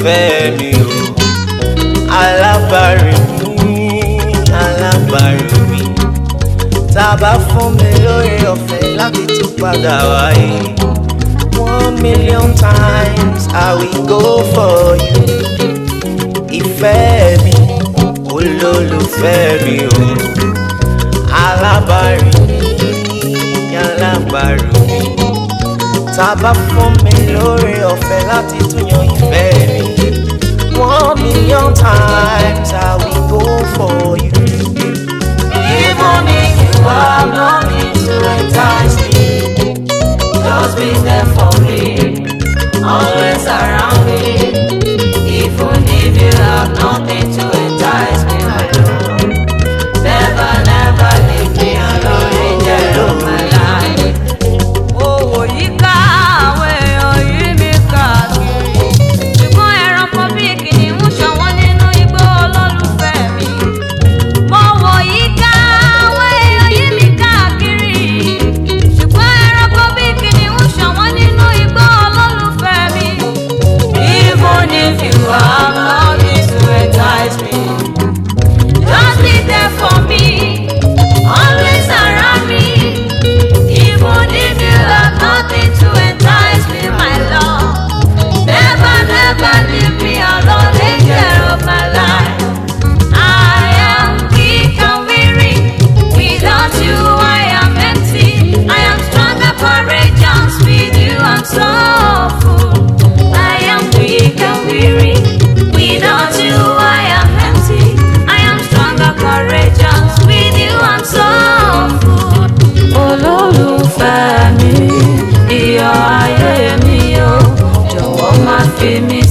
olólùfẹ́ mi o alábàárìn mi alábàárìn mi tá a bá fún mi lórí ọ̀fẹ́ láti tún padà wáyé one million times I will go for you ìfẹ́ mi olólùfẹ́ mi o alábàárìn mi alábàárìn mi tá a bá fún mi lórí ọ̀fẹ́ láti tún yan ìfẹ́ mi one million times I will go for you. Even if you have no means to entice me, just be there for me, always around me. Even if you have nothing to entice me, my love, never, never leave me alone, angel of my life. Owó yìí ká àwọn èèyàn yìí mi káàkiri. Ṣùgbọ́n ẹranko bíi kìnìún ṣọ̀wọ́n nínú igbó olólùfẹ́ mi. Mo wò yíká àwọn èèyàn yí mi káàkiri. Ṣùgbọ́n ẹranko bíi kìnìún ṣọ̀wọ́n nínú igbó olólùfẹ́ mi. Even if you have nothing to entice me, just be there for me, always around me. Even if you have nothing to entice me, my love, never, never leave me alone, angel of my life. I am weak and weary. Without you, I am empty. I am strong and courageous. With you, I'm so full. I am weak and weary. Without you, I am empty. I am strong and courageous. With you, I'm so full. Olólùfẹ́ mi, iyọ̀ ayé mi o, jọ̀wọ́ má fi mí